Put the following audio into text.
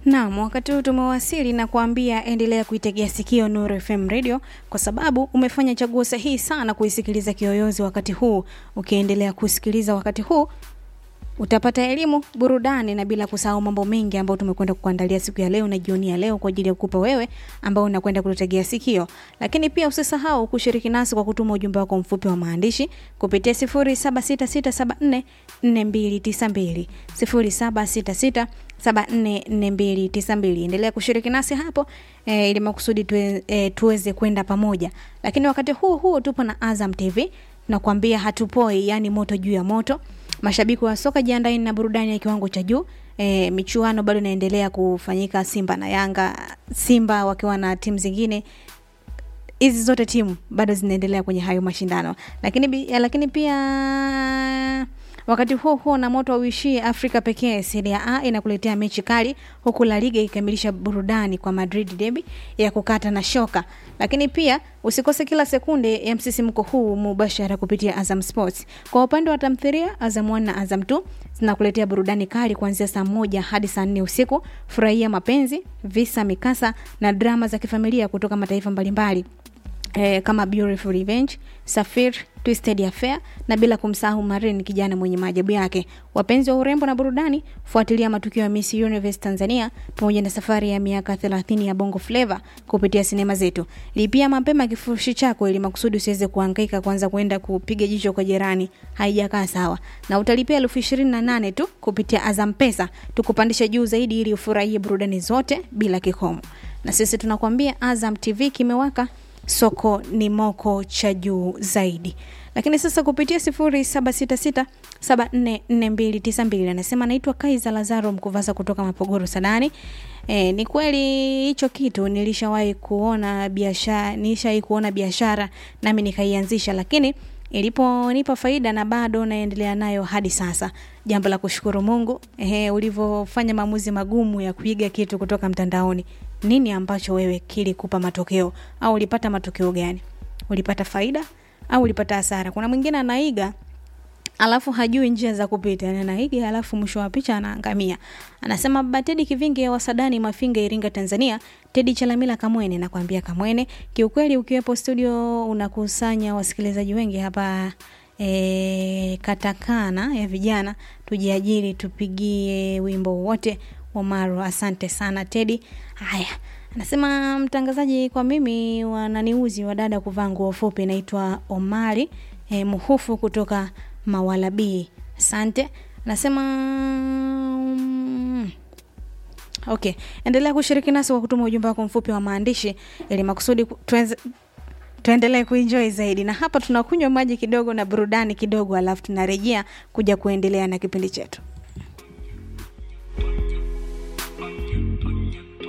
Naam, wakati huu tumewasili na kuambia endelea kuitegea sikio Nuru FM Radio kwa sababu umefanya chaguo sahihi sana kuisikiliza Kiyoyozi wakati huu. Ukiendelea kusikiliza wakati huu utapata elimu, burudani na bila kusahau mambo mengi ambayo tumekwenda kukuandalia siku ya leo na jioni ya leo kwa ajili ya kukupa wewe ambao unakwenda kututegea sikio. Lakini pia usisahau kushiriki nasi kwa kutuma ujumbe wako mfupi wa maandishi kupitia 0766744292 0766744292. Endelea kushiriki nasi hapo e, ili makusudi tuwe, e, tuweze kwenda pamoja. Lakini wakati huu huu tupo na Azam TV nakwambia hatupoi, yani moto juu ya moto. Mashabiki wa soka jiandaeni na burudani ya kiwango cha juu. E, michuano bado inaendelea kufanyika, Simba na Yanga, Simba wakiwa na timu zingine hizi zote timu bado zinaendelea kwenye hayo mashindano, lakini, bi- lakini pia wakati huo huo na moto auishie Afrika pekee, Serie A inakuletea mechi kali, huku La Liga ikikamilisha burudani kwa Madrid derby ya kukata na shoka. Lakini pia usikose kila sekunde ya msisimko huu mubashara kupitia Azam Sports. Kwa upande wa tamthilia, Azam 1 na Azam 2 zinakuletea burudani kali kuanzia saa moja hadi saa nne usiku. Furahia mapenzi, visa, mikasa na drama za kifamilia kutoka mataifa mbalimbali eh, kama Beautiful Revenge, Safir, Twisted Affair na bila kumsahau Marin, kijana mwenye maajabu yake. Wapenzi wa urembo na burudani, fuatilia matukio ya Miss Universe Tanzania pamoja na safari ya miaka 30 ya Bongo Flava kupitia sinema zetu. Lipia mapema kifurushi chako ili makusudi usiweze kuhangaika kwanza kwenda kupiga jicho kwa jirani, haijakaa sawa. Na utalipia elfu ishirini na nane tu kupitia Azam Pesa, tukupandisha juu zaidi ili ufurahie burudani zote bila kikomo. Na sisi tunakwambia Azam TV kimewaka soko ni moko cha juu zaidi lakini sasa kupitia sifuri saba sita sita saba nne nne mbili tisa mbili anasema naitwa kaiza lazaro mkuvasa kutoka mapogoro sadani E, ni kweli hicho kitu nilishawahi kuona biashara nilishawahi kuona biashara nami nikaianzisha lakini iliponipa faida na bado naendelea nayo hadi sasa jambo la kushukuru mungu ehe, ulivyofanya maamuzi magumu ya kuiga kitu kutoka mtandaoni nini ambacho wewe kilikupa matokeo au ulipata matokeo gani ulipata faida au ulipata hasara kuna mwingine anaiga alafu hajui njia za kupita yani anaiga alafu mwisho wa picha anaangamia anasema baba tedi kivinge wa sadani mafinga iringa tanzania tedi chalamila kamwene nakwambia kamwene kiukweli ukiwepo studio unakusanya wasikilizaji wengi hapa e, katakana ya vijana tujiajiri tupigie wimbo wote Omaro, asante sana Tedi. Haya, anasema mtangazaji, kwa mimi wananiuzi wadada kuvaa nguo fupi. Naitwa Omari e, Muhufu kutoka Mawalabii. Asante. Anasema mm, okay, endelea kushiriki nasi kwa kutuma ujumbe wako mfupi wa maandishi ili makusudi ku- tuweze tuendelee kuenjoy zaidi na hapa tunakunywa maji kidogo na burudani kidogo alafu tunarejea kuja kuendelea na kipindi chetu